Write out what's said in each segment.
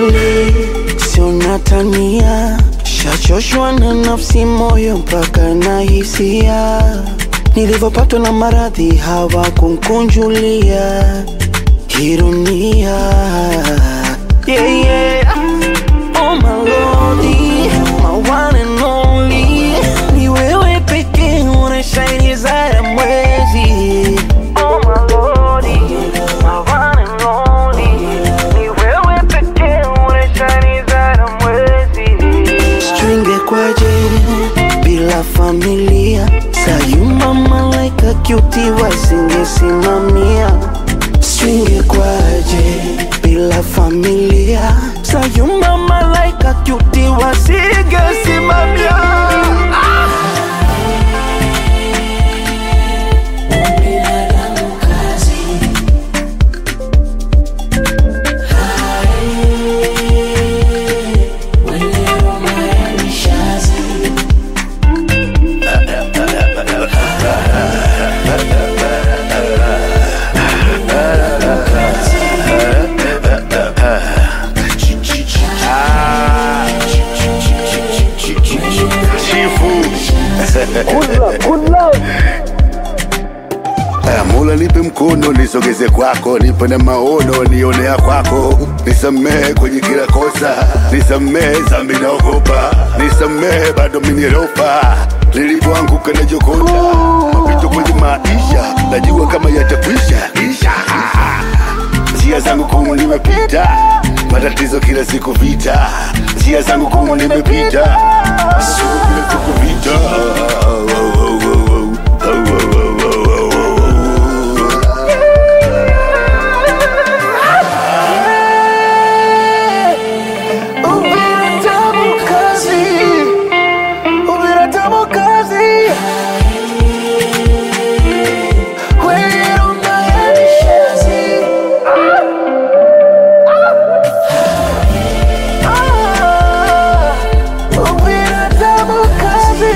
kweli, sio natania, shachoshwa na nafsi, moyo mpaka na hisia. Nilivyopatwa na maradhi hawakunkunjulia ironia. Yeah, yeah. Oh my lordy, my one and only, ni wewe pekee unashine zaidi ya mwezi. Oh my lordy, my one and only, ni wewe pekee unashine zaidi ya mwezi. Stringe kwaje bila familia, sayuma malaika cutie wasingesimamia. Stringe kwaje bila familia, sayuma malaika cutie wasingesimamia. Aya, Mola nipe mkono nisogeze kwako, nipe na maono nionea kwako, nisamehe kwenye kila kosa, nisamehe zambi naogopa, nisamehe bado minieropa nilipoanguka na jokota mapito kwenye maisha, najua kama yatakwisha isha njia zangu kumu nimepita, matatizo kila siku vita, njia zangu kumu nimepita, siku kila siku vita. Ubinadamu kazi, ubinadamu kazi. Wewe unayanishazi. Ah, ubinadamu kazi.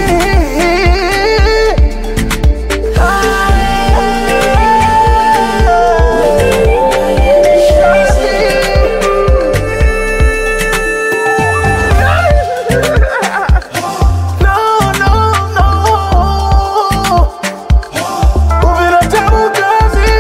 No, no, no. Ubinadamu kazi.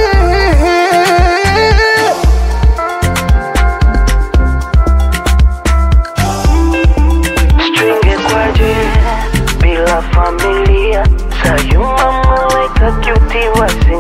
Stringe kwaje bila familia, sayuma malaika cutie wasingesimamia.